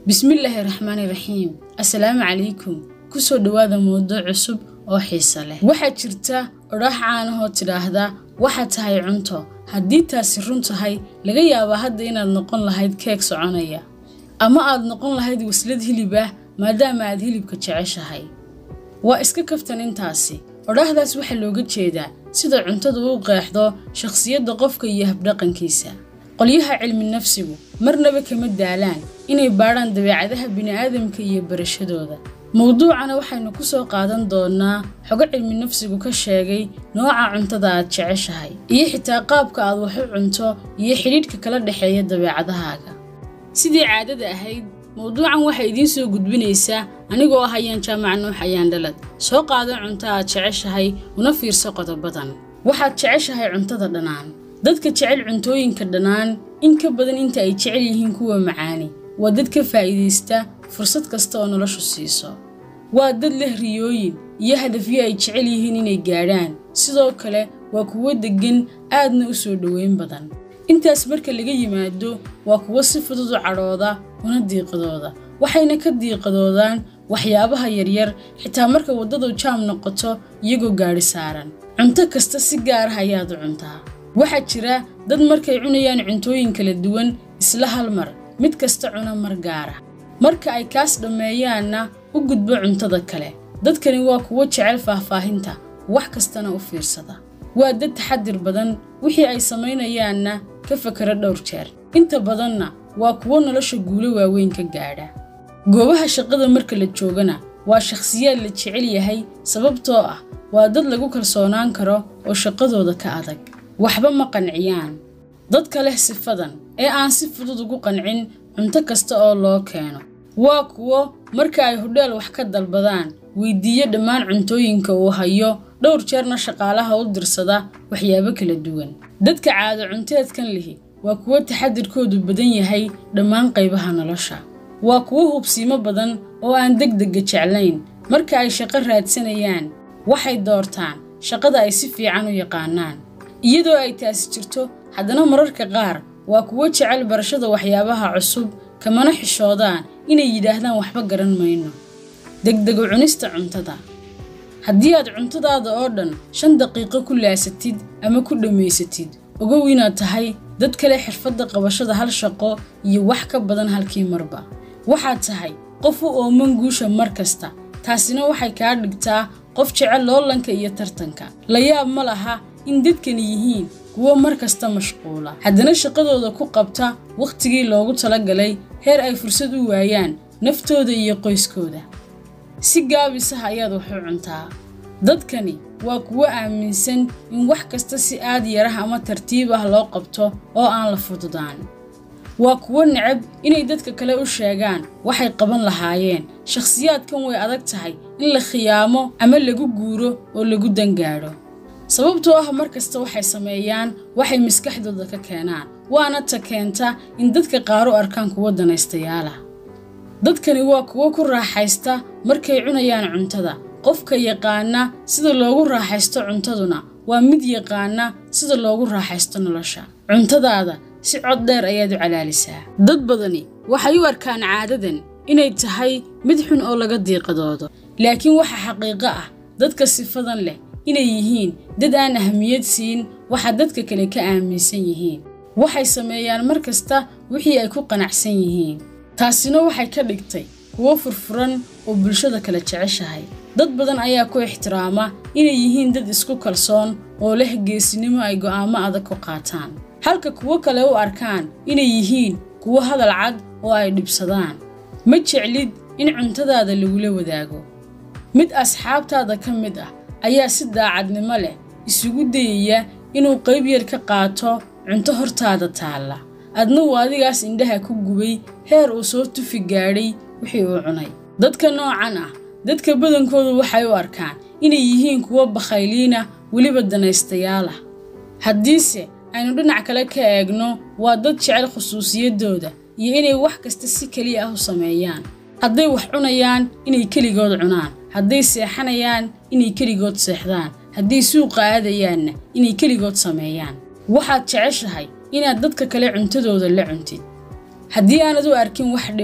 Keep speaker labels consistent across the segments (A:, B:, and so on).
A: bismillaahi raxmaani raxiim assalaamu calaykum kusoo dhowaada mowduuc cusub oo xiise leh waxaa jirta odhaah caanahoo tidhaahda waxaad tahay cunto haddii taasi run tahay laga yaabaa hadda inaad noqon lahayd keeg soconaya ama aad noqon lahayd waslad hilib ah maadaama aad hilibka jeceshahay waa iska kaftan intaasi odhaahdaas waxaa looga jeedaa sida cuntadu u qeexdo shakhsiyadda qofka iyo habdhaqankiisa qolyaha cilmi nafsigu marnaba kama daalaan inay baadhaan dabeecadaha bini'aadamka iyo barashadooda mowduucana waxaynu ku soo qaadan doonnaa xogo cilmi nafsigu ka sheegay nooca cuntada aad jeceshahay iyo xitaa qaabka aad wax u cunto iyo xidhiidhka kala dhexeeya dabeecadahaaga sidii caadada ahayd mowduucan waxay idiin soo gudbinaysaa anigoo ah ayaan jaamac nuux ayaan dhalad soo qaado cunto aad jeceshahay una fiirso qodobadan waxaad jeceshahay cuntada dhannaan dadka jecel cuntooyinka dhannaan in ka badan inta ay jecel yihiin kuwa macaani waa dad ka faa'iidaysta fursad kasta oo noloshu siiso waa dad leh riyooyin iyo hadafyo ay jecel yihiin inay gaadhaan sidoo kale waa kuwo deggan aadna u soo dhoweyn badan intaas marka laga yimaado waa kuwo si fudud u cadhooda una diiqadooda waxayna ka diiqadoodaan waxyaabaha yaryar xitaa marka waddadu jaam noqoto iyagoo gaadhi saaran cunto kasta si gaar ah ayaad u cuntaa waxaa jira dad markay cunayaan cuntooyin kala duwan isla hal mar mid kasta cuna mar gaara marka ay kaas dhammeeyaanna u gudbo cuntada kale dadkani waa kuwo jecel faahfaahinta wax kastana u fiirsada waa dad taxadir badan wixii ay samaynayaanna ka fakara dhowr jeer inta badanna waa kuwo nolosha guulo waaweyn ka gaadha goobaha shaqada marka la joogana waa shakhsiyaad la jecel yahay sababtoo ah waa dad lagu kalsoonaan karo oo shaqadooda ka adag waxba ma qanciyaan dadka leh sifadan ee aan si fudud ugu qancin cunto kasta oo loo keeno waa kuwo marka ay hodheel wax ka dalbadaan weydiiyo dhammaan cuntooyinka uu hayo dhowr jeerna shaqaalaha u dirsada waxyaabo kala duwan dadka caado cunteedkan lihi waa kuwo taxadirkoodu badan yahay dhammaan qaybaha nolosha waa kuwo hubsiimo badan oo aan degdegga jeclayn marka ay shaqo raadsanayaan waxay doortaan shaqada ay si fiican u yaqaanaan iyadoo ay taasi jirto haddana mararka qaar waa kuwo jecel barashada waxyaabaha cusub kamana xishoodaan inay yidhaahdaan waxba garan mayno degdego cunista cuntada haddii aad cuntadaada oo dhan shan daqiiqo ku laasatid ama ku dhammaysatid ogow inaad tahay dad kale xirfadda qabashada hal shaqo iyo wax ka badan halkii marba waxaad tahay qof u ooman guusha mar kasta taasina waxay kaa dhigtaa qof jecel loolanka iyo tartanka la yaab ma laha in dadkani yihiin kuwo mar kasta mashquula haddana shaqadooda ku qabta wakhtigii loogu talagalay heer ay fursad u waayaan naftooda iyo qoyskooda si gaabisaha ayaad wax u cuntaa dadkani waa kuwo aaminsan in wax kasta si aad yarah ama tartiib ah loo qabto oo aan la fududaan waa kuwo necab inay dadka kale u sheegaan waxay qaban lahaayeen shakhsiyaadkan way adag tahay in la khiyaamo ama lagu guuro oo lagu dangaadho sababtoo ah mar kasta waxay sameeyaan waxay maskaxdooda ka keenaan waana ta keenta in dadka qaar u arkaan kuwo danaystayaala dadkani waa kuwo ku raaxaysta markay cunayaan cuntada qofka yaqaana sida loogu raaxaysto cuntaduna waa mid yaqaana sida loogu raaxaysto nolosha cuntadaada si cod dheer ayaad u calaalisaa dad badani waxay u arkaan caadadan inay tahay mid xun oo laga diiqadoodo laakiin waxa xaqiiqo ah dadka sifadan leh inay yihiin dad aan ahamiyad siin waxa dadka kale ka aaminsan yihiin waxay sameeyaan mar kasta wixii ay ku qanacsan yihiin taasina waxay ka dhigtay kuwo furfuran oo bulshada kale jeceshahay dad badan ayaa ku ixtiraama inay yihiin dad isku kalsoon oo leh geesinimo ay go'aamo adag ku qaataan halka kuwo kale u arkaan inay yihiin kuwo hadal cad oo ay dhibsadaan ma jeclid in cuntadaada lagula wadaago mid asxaabtaada ka mid ah ayaa si daacadnimo leh isugu dayaya inuu qayb yar ka qaato cunto hortaada taalla adna uu adigaas indhaha ku gubay heer uu soo tufi gaadhay wixii uu cunay dadka noocan ah dadka badankoodu waxay u arkaan inay yihiin kuwo bakhayliina weliba danaystayaal ah haddiise aynu dhinac kale ka eegno waa dad jecel khusuusiyaddooda iyo inay wax kasta si keliya ah u sameeyaan hadday wax cunayaan inay keligood cunaan hadday seexanayaan inay keligood seexdaan hadday suuqa aadayaanna inay keligood sameeyaan waxaad jeceshahay inaad dadka kale cuntadooda la cuntid haddii aanad u arkin wax dhib ah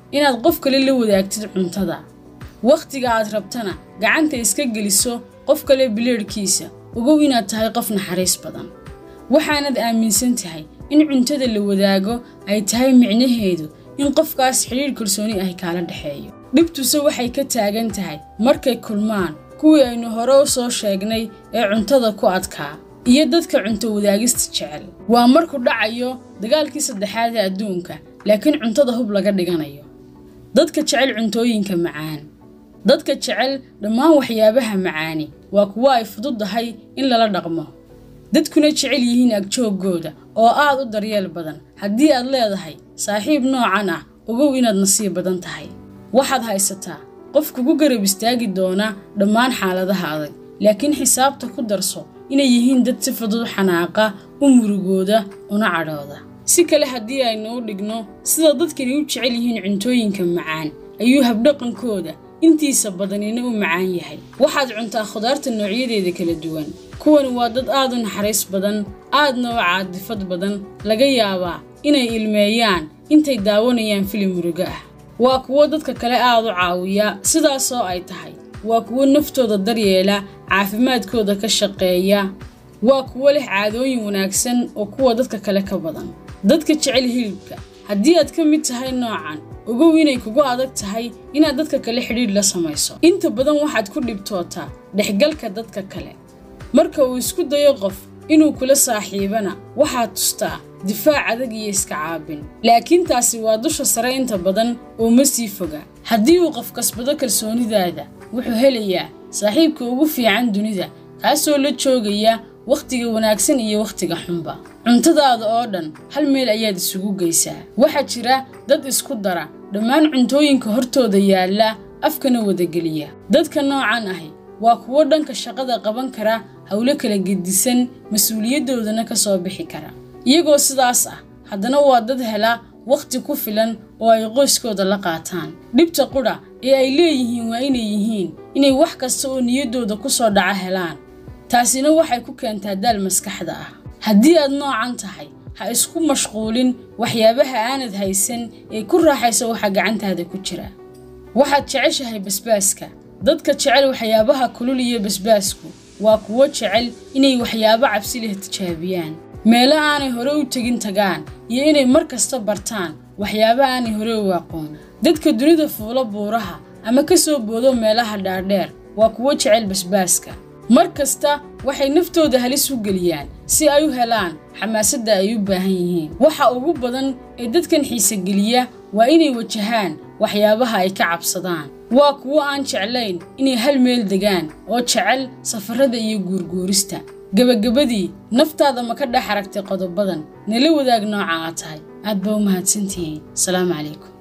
A: inaad qof kale la wadaagtid cuntada wakhtiga aad rabtana gacanta iska geliso qof kale bileedhkiisa ogow inaad tahay qof naxariis badan waxaanad aaminsan tahay in cuntada la wadaago ay tahay micnaheedu in qofkaas xidhiidh kalsooni ah kaala dhexeeyo dhibtuse waxay ka taagan tahay markay kulmaan kuwii aynu hore u soo sheegnay ee cuntada ku adkaa iyo dadka cunto wadaagista jecel waa markuu dhacayo dagaalkii saddexaad ee adduunka laakiin cuntada hub laga dhiganayo dadka jecel cuntooyinka macaan dadka jecel dhammaan waxyaabaha macaani waa kuwo ay fududdahay in lala dhaqmo dadkuna jecel yihiin agjooggooda oo aad u daryeel badan haddii aad leedahay saaxiib noocan ah ogow inaad nasiib badan tahay waxaad haysataa qof kugu garab istaagi doona dhammaan xaaladaha adag laakiin xisaabta ku darso inay yihiin dad si fudud xanaaqa u murugooda una cadhooda si kale haddii aynu u dhigno sida dadkani u jecel yihiin cuntooyinka macaan ayuu habdhaqankooda intiisa badanina u macaan yahay waxaad cuntaa khudaarta noocyadeeda kala duwan kuwani waa dad aad u naxariis badan aadna u caadifad badan laga yaabaa inay ilmeeyaan intay daawanayaan filim murugo ah waa kuwo dadka kale aad u caawiya sidaasoo ay tahay waa kuwo naftooda daryeela caafimaadkooda ka shaqeeya waa kuwo leh caadooyin wanaagsan oo kuwa dadka kale ka badan dadka jecel hilibka haddii aad ka mid tahay noocan ogow inay kugu adag tahay inaad dadka kale xidhiidh la samayso inta badan waxaad ku dhibtootaa dhexgalka dadka kale marka uu isku dayo qof inuu kula saaxiibana waxaad tustaa difaac adag iyo iska caabin laakiin taasi waa dusha sare inta badan oo ma sii foga haddii uu qof kasbado kalsoonidaada wuxuu helayaa saaxiibka ugu fiican dunida kaasoo la joogaya wakhtiga wanaagsan iyo wakhtiga xunba cuntadaada oo dhan hal meel ayaad isugu geysaa waxaa jira dad isku dara dhammaan cuntooyinka hortooda yaalla afkana wadageliya dadka noocan ahi waa kuwo dhanka shaqada qaban kara howlo kala gedisan mas-uuliyadoodana ka soo bixi kara iyagoo sidaas ah haddana waa dad hela wakhti ku filan oo ay qoyskooda la qaataan dhibta qudha ee ay leeyihiin waa inay yihiin inay wax kasta oo niyaddooda ku soo dhaca helaan taasina waxay ku keentaa daal maskaxda ah haddii aad noocan tahay ha isku mashquulin waxyaabaha aanad haysan ee ku raaxaysa waxa gacantaada ku jira waxaad jeceshahay basbaaska dadka jecel waxyaabaha kulul iyo basbaasku waa kuwo jecel inay waxyaabo cabsi leh tijaabiyaan meelo aanay hore u tegin tagaan iyo inay mar kasta bartaan waxyaabo aanay hore u aqoon dadka dunida fuulo buuraha ama ka soo boodo meelaha dhaadheer waa kuwo jecel basbaaska mar kasta waxay naftooda halis u geliyaan si ay u helaan xamaasadda ay u baahan yihiin waxa ugu badan ee dadkan xiisegeliya waa inay wajahaan waxyaabaha ay ka cabsadaan waa kuwo aan jeclayn inay hal meel degaan oo jecel safarrada iyo guurguurista gebagabadii naftaada ma ka dhex aragtay qodobadan nala wadaag nooca aad tahay aad baa u mahadsantihiin asalaamu calaykum